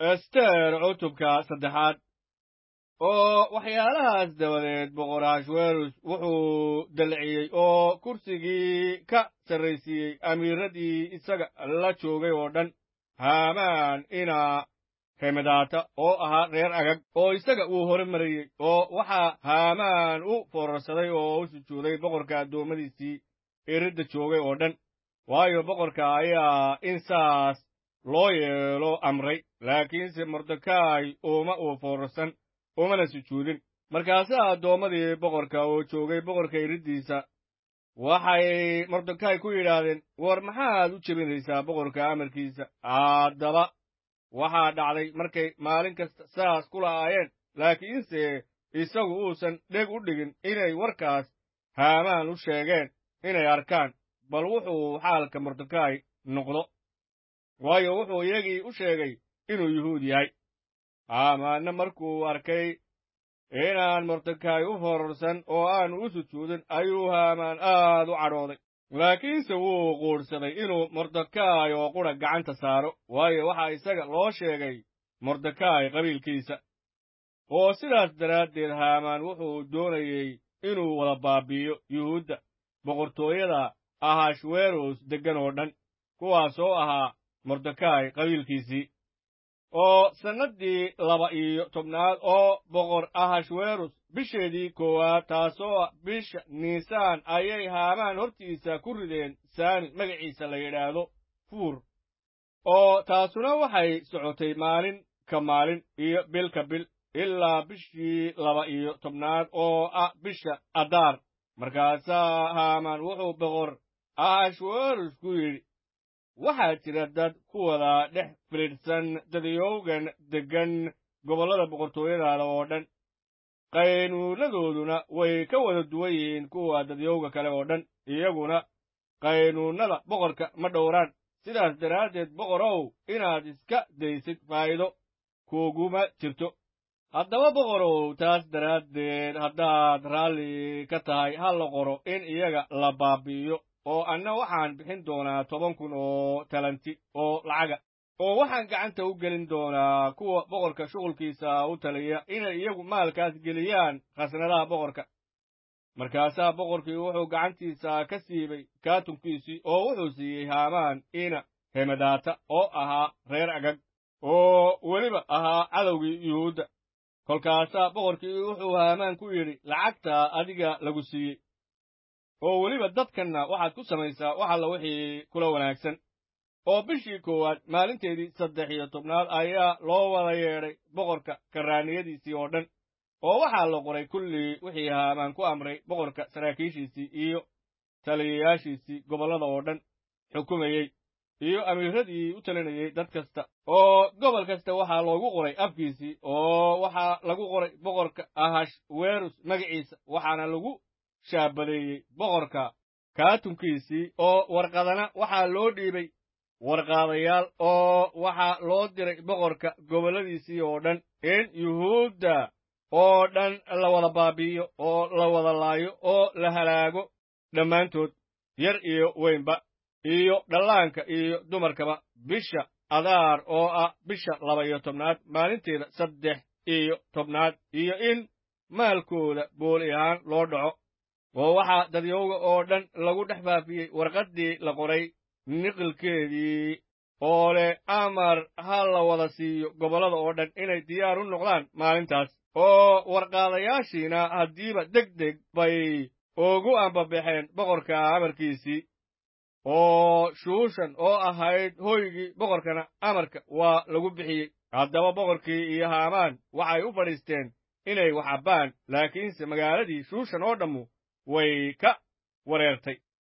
ester cutubka saddexaad oo waxyaalahaas dabadeed boqor ahashwerus wuxuu dalciyey oo kursigii ka sarraysiiyey amiiradii isaga la joogay oo dhan haamaan inaa hemadaata oo ahaa reer agag oo isaga uu hore marayey oo waxaa haamaan u foorarsaday oo u sujuuday boqorka addoommadiisii eridda joogay oo dhan waayo boqorka ayaa in saas loo yeelo amray laakiinse mordekaay uma uu foorarsan umana sujuudin markaasaa addoommadii boqorka oo joogay boqorka eriddiisa waxay mordekaay ku yidhaahdeen war maxaad u jebinaysaa boqorka amarkiisa haddaba waxaa dhacday markay maalin kasta saas ku la'aayeen laakiinse isagu uusan dheg u dhigin inay warkaas haamaan u sheegeen inay arkaan bal wuxuu xaalka mordekaay noqdo waayo wuxuu iyagii u sheegay inuu yuhuud yahay haamaanna markuu arkay inaan mordekaay u fororsan oo aanu u sujuudin ayuu haamaan aad u cadhooday laakiinse wuu quudhsaday inuu mordekaay oo qudha gacanta saaro waayo waxaa isaga loo sheegay mordekaay qabiilkiisa oo sidaas daraaddeed haamaan wuxuu doonayey inuu wada baabi'iyo yuhuudda boqortooyada ahashweros deggan oo dhan kuwaas oo ahaa mordekaay qabiilkiisii oo sannaddii laba iyo tobnaad oo boqor ahashwerus bisheedii koowaad taasoo ah bisha niisaan ayay haamaan hortiisa ku rideen saami magaciisa la yidhaahdo fuur oo taasuna waxay socotay maalin ka maalin iyo bil ka bil ilaa bishii laba iyo tobnaad oo ah bisha adaar markaasaa haamaan wuxuu boqor ahashwerus ku yidhi waxaa jira dad ku wada dhex filidhsan dadiyowgan deggan gobollada boqortooyadaada oo dhan qaynuunadooduna way ka wada duwan yihiin kuwa dadyowga kale oo dhan iyaguna qaynuunnada boqorka ma dhowraan sidaas daraaddeed boqorow inaad iska daysid faa'iido kuuguma jirto haddaba boqorow taas daraaddeed haddaad raalli ka tahay ha la qoro in iyaga la baabi'iyo oo anna waxaan bixin doonaa toban kun oo talanti oo lacaga oo waxaan gacanta u gelin doonaa kuwa boqorka shughulkiisa u taliya inay iyagu maalkaas geliyaan khasnadaha boqorka markaasaa boqorkii wuxuu gacantiisa ka siibay kaatunkiisii oo wuxuu siiyey haamaan ina hemadaata oo ahaa reer agag oo weliba ahaa cadowgii yuhuudda kolkaasaa boqorkii wuxuu haamaan ku yidhi lacagta adiga lagu siiyey oo weliba dadkanna waxaad ku samaysaa wax alla wixii kula wanaagsan oo bishii koowaad maalinteedii saddex iyo tobnaad ayaa loo wada yeedhay boqorka karraaniyadiisii oo dhan oo waxaa la qoray kullii wixii haamaan ku amray boqorka saraakiishiisii iyo taliyayaashiisii gobollada oo dhan xukumayey iyo amiiradii u talinayey dad kasta oo gobol kasta waxaa loogu qoray afkiisii oo waxaa lagu qoray boqorka ahash werus magaciisa waxaana lagu shaabadeeyey boqorka kaatunkiisii oo warqadana waxaa loo dhiibay warqaadayaal oo waxaa loo diray boqorka gobolladiisii oo dhan in yuhuudda oo dhan la wada baabi'iyo oo la wada laayo oo la halaago dhammaantood yar iyo weynba iyo dhallaanka iyo dumarkaba bisha adaar oo ah bisha laba iyo tobnaad maalinteeda saddex iyo tobnaad iyo in maalkooda booli ahaan loo dhaco oo waxaa dadyowga oo dhan lagu dhex faafiyey warqaddii la qoray niqilkeedii oo leh amar ha la wada siiyo gobollada oo dhan inay diyaar u noqdaan maalintaas oo warqaadayaashiina haddiiba deg deg bay ugu ambabaxeen boqorka amarkiisii oo shuushan oo ahayd hoygii boqorkana amarka waa lagu bixiyey haddaba boqorkii iyo haamaan waxay u fadhiisteen inay wax cabbaan laakiinse magaaladii shuushan oo dhammu way ka wareertay